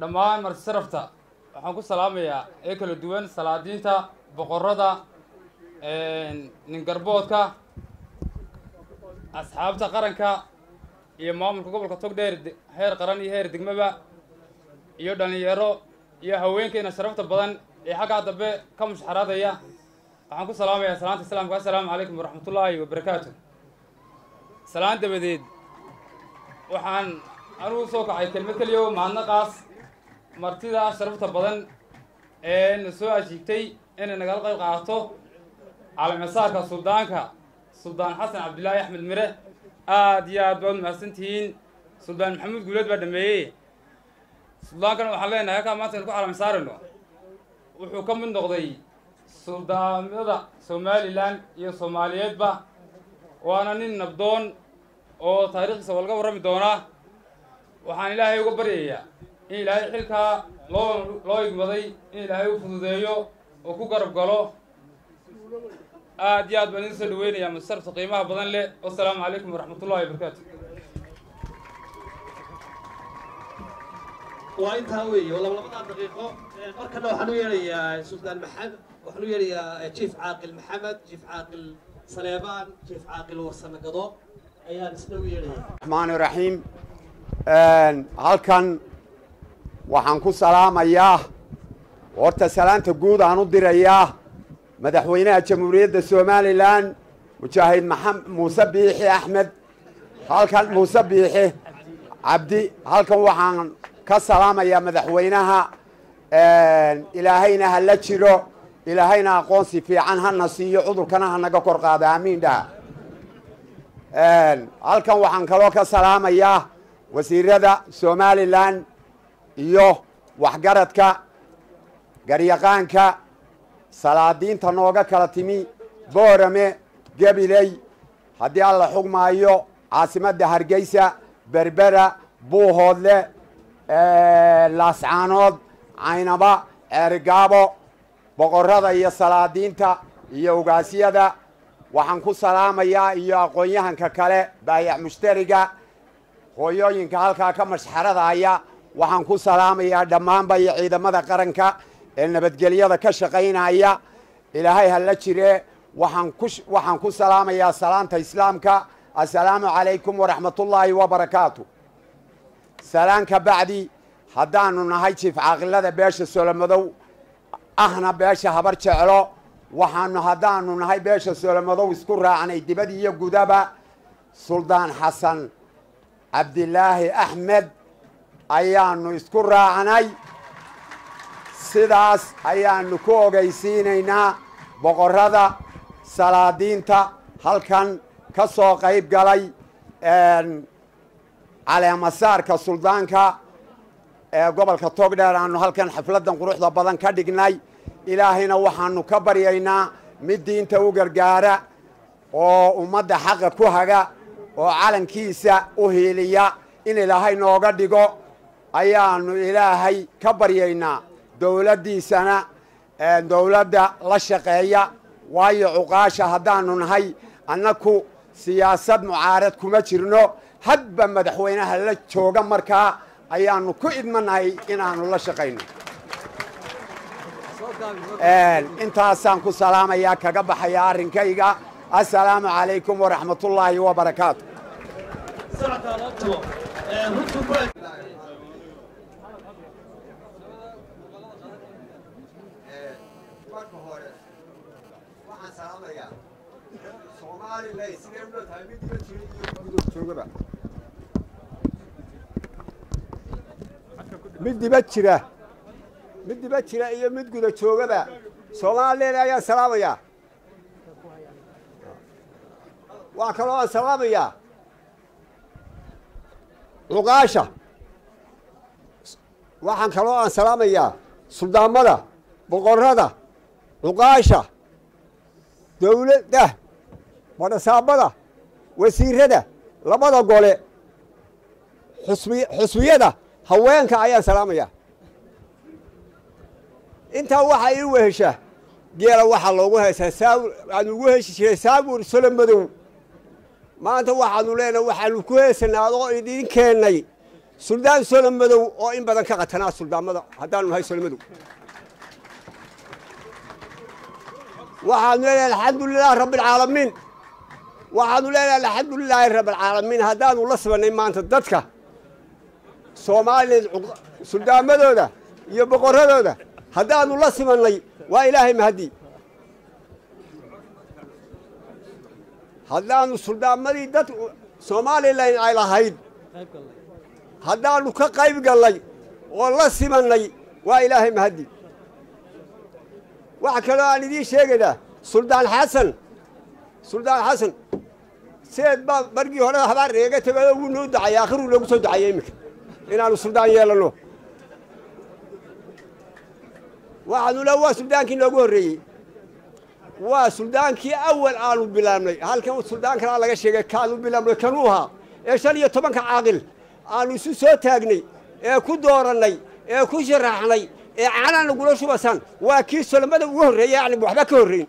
dhammaan marti sarafta waxaan ku salaamayaa ee kala duwan salaadiinta boqorada ningarboodka asxaabta qaranka iyo maamulka gobolka togdheer heer qaran iyo heer degmaba iyo dhallinyaro iyo haweenkeena sharafta badan ee xaggaa dambe ka mushxaraadaya waxaan ku salaamayaa salaanta islaamka assalaamu calaykum waraxmatullaahi wabarakaatu salaan dabadeed waxaan anugu soo kacay kelmad keliya mahadnaqaas martida sharafta badan ee na soo ajiibtay inay nagala qayb qaadato caalamisaarka suldaanka suldaan xasan cabdillaahi axmed mire aada iyo aad baad mahadsan tihiin suldaan maxamuud guuleed baa dhameeyey suldaankana waxaan leenahay halkaa maanta aynu ku caalami saarayno wuxuu ka mid noqday suldaamada somalilan iyo soomaaliyeedba waana nin nabdoon oo taariikhdiisa waa laga warrami doonaa waxaan ilaahay uga baryayaa in ilaahay xilkaa loo loo igmaday in ilaahay u fududeeyo oo ku garab galo aad iyo aad baan idin soo dhaweynayaa masarafta qiimaha badan leh wasalaamu calaykum waraxmatullahi wabarakaatu waa intaa weeye oo laba labadaa daqiiqo markana waxaan u yeedhayaa suldaan maxamed waxaan u yeedhayaa jief caaqil maxamed jief caaqil saleebaan jief caaqil warsame gado ayaan isna u yeedhayaa raxmaani raxiim halkan waxaan ku salaamayaa horta salaanta guud aan u dirayaa madaxweynaha jamhuuriyadda somalilan mujaahid maxamed muuse biixi axmed halkan muuse biixi cabdi halkan waxaan ka salaamayaa madaxweynaha ilaahayna ha la jiro ilaahayna aqoonsi fiican hana siiyo cudurkana ha naga kor qaado aamiin dhaha halkan waxaan kaloo ka salaamayaa wasiirada somalilan iyo waxgaradka garyaqaanka salaadiinta nooga kala timi boorame gabiley haddii alla xugmaayo caasimadda hargeysa berbera buuhoodle laascaanood caynaba ceerigaabo boqorada iyo salaadiinta iyo ugaasyada waxaan ku salaamayaa iyo aqoon-yahanka kale baayac mushtariga hooyooyinka halkaa ka mashxaradaya waxaan ku salaamayaa dhammaanba iyo ciidamada qaranka ee nabadgelyada ka shaqaynaya ilaahay ha la jire waxaan ku waxaan ku salaamayaa salaanta islaamka assalaamu calaykum waraxmatullaahi wabarakaatu salaan ka bacdi haddaanu nahay jiif caaqilada beesha solomadow ahna beesha habar jeclo waxaanu haddaanu nahay beesha solomadow isku raacnay dibad iyo gudaba suldaan xasan cabdilaahi axmed ayaanu isku raacnay sidaas ayaanu ku ogeysiinaynaa boqorada salaadiinta halkan ka soo qayb galay caleemasaarka suldaanka ee gobolka togdheer aanu halkan xafladdan quruxda badan ka dhignay ilaahayna waxaanu ka baryaynaa mid diinta u gargaara oo ummadda xaqa ku haga oo calankiisa u hiiliya in ilaahay nooga dhigo ayaanu ilaahay ka baryaynaa dowladdiisana dowladda la shaqeeya waayo cuqaasha haddaanu nahay annaku siyaasad mucaarad kuma jirno hadba madaxweynaha la jooga markaa ayaanu ku idmanahay inaanu la shaqayno intaasaan ku salaamayaa kaga baxaya arrinkayga assalaamu calaykum waraxmatullaahi wabarakaatu marka hore waxaan salaamayaa soomaalila sidee u tahay mid diba jira iyo gudood joogaba mid diba jira mid diba jira iyo mid guda joogaba soomaalileed ayaan salaamayaa waa kaloo aan salaamayaa cuqaasha waxaan kaloo aan salaamayaa suldaamada boqorada cuqaasha dowladda badhasaabada wasiirada labada gole xusbi xusbiyada haweenka ayaan salaamayaa intaa waxaa ii wehesha geela waxaa loogu heesaa saawur aan ugu heeshi jiray saawur solo madow maanta waxaanu leenahay waxaanu ku heesanaa adoo idiin keennay suldaan solomadow oo in badan ka qatanaa suldaamada haddaanu nahay solomadow waxaanu leenahay alxamdu lilaahi rabbialcaalamiin waxaanu leenahay alxamdu lilaahi rabbialcaalamiin haddaanu la sibanay maanta dadka soomaaliya suldaamadooda iyo boqorradooda haddaanu la simannay waa ilaahay mahadii haddaanu suldaamadii dad somalilan ay lahayd haddaanu ka qayb gallay oo la simannay waa ilaahay mahadii waxa kaloo aan idiin sheegaynaa suldaan xasan suldaan xasan seed baa margii hore habaar eega tegayoo wuu noo ducayay akhiruu noogu soo ducayay iminka inaanu suldaan yeelanno waxaanu le waa suldaankii noogu horreeyey waa suldaankii awal aanu bilaabnay halkan suldaan kalaa laga sheegay kaanu bilaabnay kanuu ahaa ee shan iyo tobanka caaqil aanu isu soo taagnay ee ku doorannay ee ku sharaxnay ee canaa nagula shubasan waa kii solomada ugu horreeyey yani waxba ka horrayn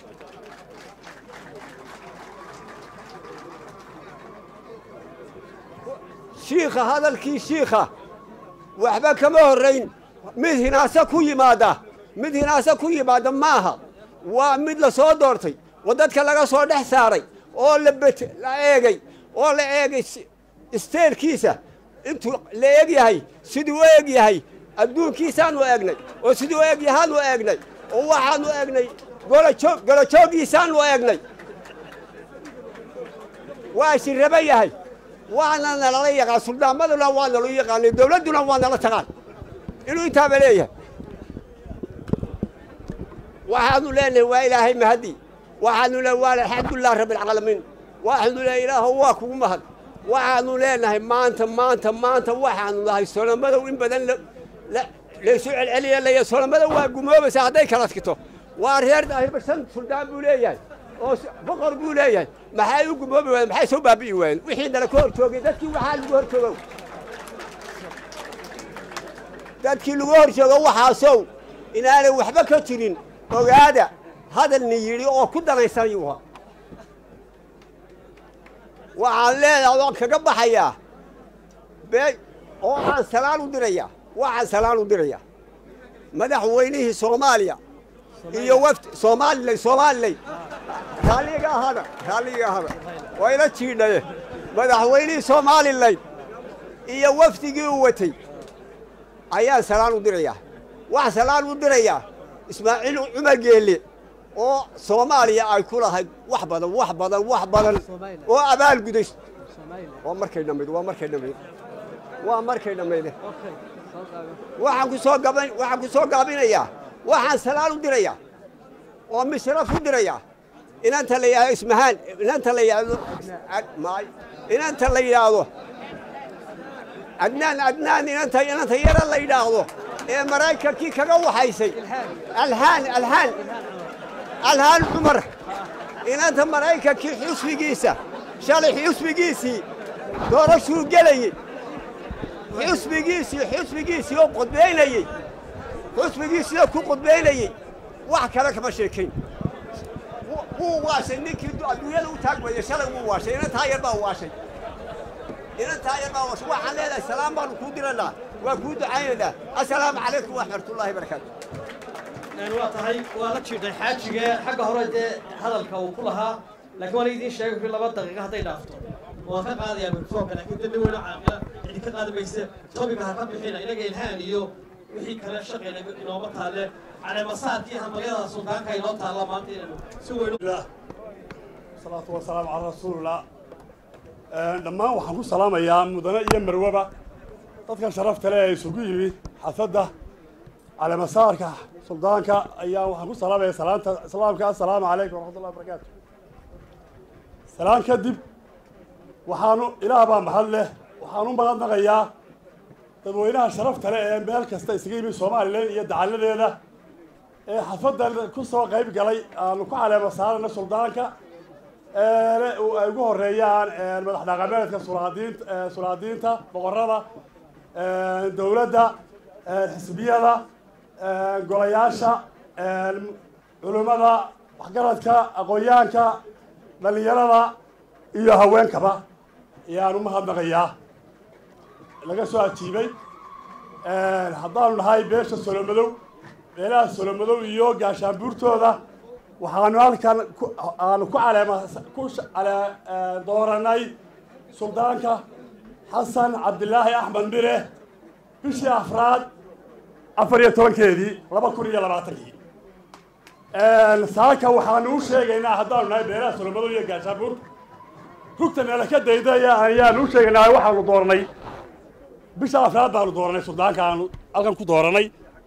shiikha hadalkii shiikha waxba kama horrayn mid hinaase ku yimaada mid hinaase ku yimaada maaha waa mid la soo doortay oo dadka laga soo dhex saaray oo la bet la eegay oo la eegay isteelkiisa intuu la eeg yahay siduu u eeg yahay adduunkiisaanu eegnay oo siduu u eeg yahaanu eegnay oo waxaanu eegnay golajoog golajooggiisaanu eegnay waa shirraba yahay waana nalala yaqaan suldaamaduna waa nalu yaqaanay dawladduna waa nala taqaan inuu intaaba leeyahay waxaanu leenahay waa ilaahay mahadi waxaanu le waa alxamdulilah rabbialcaalamiin waxaanu le ilaahu waa kugu mahad waxaanu leenahay maanta maanta maanta waxaanu nahay solomadow in badan laysu celceliya laya solomadow waa gumoobaysa hadday kala tkito waa reer daahirba shan suldaan buu leeyahay oo boqor buu leeyahay maxay u gumoobi waayeen maxay soo baabi'i waayeen wixii nala ka hor joogay dadkii waxaa lagu hor joogow dadkii lagu hor joogo waxaasow inaanay waxba ka jirin ogaada hadalni yidhi oo ku danaysanayuha waxaan leedahay waan kaga baxayaa bee oo aan salaan u dirayaa waxaan salaan u dirayaa madaxweynihii soomaaliya iyo wafd soomaalilay soomaalilay raalliga ahada raalliga ahada waa ila jiidhaye madaxweynihii soomalilan iyo wafdigii u watay ayaan salaan u dirayaa waxaan salaan u dirayaa ismaaciil cumar geelle oo soomaaliya ay ku lahayd wax badan wax badan wax badan oo abaal guday waa markay dhammayd waa markay dhammayd waa markay dhammayde waxaan ku soo gaban waxaan ku soo gaabinayaa waxaan salaan u dirayaa oo misraf u dirayaa inanta la yidhahdo ismahaan inanta la yidhahdo maay inanta la yidhaahdo adnaan adnaan inanta inanta yara la yidhaahdo ee maraykankii kaga waxaysay alhaan alhaan alhaan cumar inanta maraykankii xusbigiisa shalay xusbigiisii doorashuu gelayey xusbigiisii xusbigiisii oo qudbaynayey xusbigiisii oo ku qudbaynayey wax kale kama sheekayn wuu waashay ninkii adduunyada u taagmaya shalay wuu waashay inantaa yar baa waashay inantaa yar baa waashay waxaan leedahay salaam baanu kuu diraynaa waa kuu ducaynaynaa assalaamu calaykum waraxmatullaahi barakaatu waa tahay waa la jiidhay xaajiga xagga hore dee hadalka uu ku lahaa laakiin waan idiin sheegay fi laba daqiiqa hadday dhaafto waan ka qaadayaa mikrofoonka laakiin dad weyne caaqila cidi ka qaadi mayse tobiga ha ka bixina inaga ilhaan iyo wixii kale shaqayna inooma taalle caleemasaadkii hamalyada suldaanka inoo taalla maanta inaynu si weyn salaatu wasalaamu calaa rasuulillah dhammaan waxaan ku salaamayaa mudane iyo marwaba dadkan sharafta leh ee isugu yimid xafadda caleemasaarka suldaanka ayaa waxaan ku salaamaya salaanta islaamka assalaamu calaykum waraxmatullahi wabarakaatu salaan kadib waxaanu ilaah baa mahad leh waxaan u mahadnaqayaa dadweynaha sharafta leh ee meel kasta isaga yimid somalilan iyo dacalladeeda ee xafaddan ku soo qayb galay aanu ku caleema saarana suldaanka ay ugu horeeyaan madax dhaqameedka sulaadiinta sulaadiinta boqorada dowladda xisbiyada golayaasha culimmada waxgaradka aqoonyahanka dhallinyarada iyo haweenkaba ayaan u mahadnaqayaa laga soo ajiibay haddaanu nahay beesha solomadow beelaha solomadow iyo gaashaanbuurtooda waxaanu halkan ku- aanu ku caleema ku sh- cale- dooranay suldaanka xasan cabdilaahi axmed mire bishii afraad afar iyo tobankeedii laba kun iyo labaatankii saaka waxaanu u sheegaynaa haddaanu nahay beelaha solomadow iyo gaashaanbuur rugta meela ka daydaya ayaanu u sheegaynaa waxaanu dooranay bisha afraad baanu dooranay suldaanka aanu halkan ku dooranay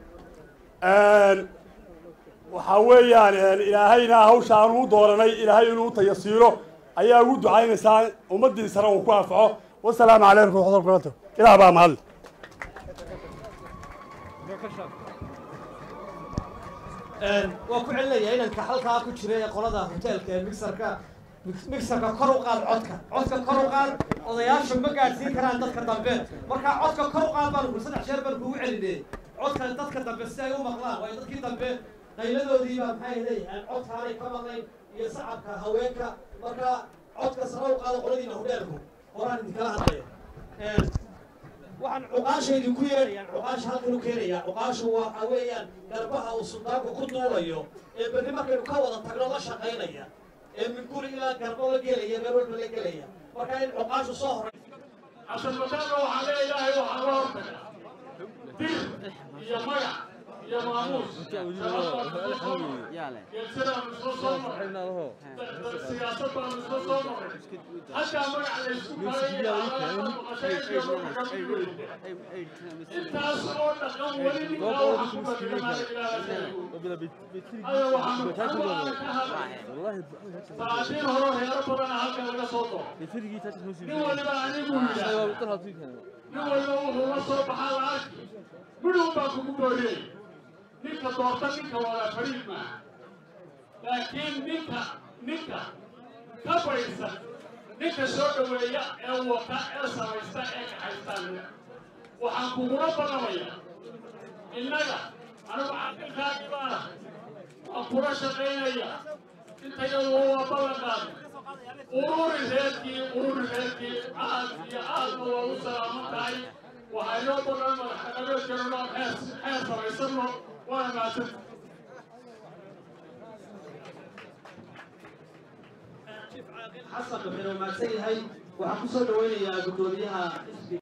waxaa weeyaan ilaahayna hawsha aanu u dooranay ilaahay inuu u tayasiiro ayaa ugu ducaynaysaa ummaddiisana uu ku anfaco wasalaamu calaykum waraxmatullahi wabarakatuh ilaah baa mahadle waa ku celinayaa inanka halkaa ku jira ee qolada hoteelka ee mixerka mixerka kor u qaad codka codka kor u qaad odayaashu ma gaadhsiin karaan dadka dambe marka codka kor u qaad baan ku saddex jeer baan kugu celinay codka dadka dambe si ay u maqlaan waayo dadkii dambe qayladoodii baa maxay leeyahaan codkaanay ka maqlayn iyo sacabka haweenka marka codka sare u qaado qoladiina hoteelku horaan idinkala hadlaya waxaan cuqaasha idinku yeedhayaan cuqaasha halkan u keenayaa cuqaashu waxa weeyaan garbaha uu suldaanku ku duulayo ee berri markaynu ka wada tagno la shaqaynaya ee min guri ilaa garbo la gelaya meel walba la gelaya marka in cuqaashu soo horay عشان مكانه وعليه إلهي وحرارتك دير يا ميع يا ماموس يلسنا مسلو صومر السياسة بقى مسلو صومر حتى ميع على السوق انت أصلا تقوم ولي من الله حكومة كما أيوة وحمد ساعتين هرو هي ربنا هكذا لك صوته nin waliba anigu yidhaahda nin waliba wuxuu la soo baxaa la arki midhow baa kugu booriyey ninka doorta ninka wada fariid maaha laakiin ninka ninka ka baysan ninka soo dhoweeya ee wata ee samaysta ee kaxaystaan waxaan kugula badamaya innaga anigu caqilkaagii baana waan kula shaqaynaya intayadu waa ballan qaaday ururi reerkii ururi reerkii aad iyo aadna waa u salaaman tahay waxaa inoo badan madaxdhaqameedkana xeer xeer samaysano waana mahadsan xasan wuxuu mahadsan yahay waxaan kusoo dhaweynayaa guddoomiyaha xisbiga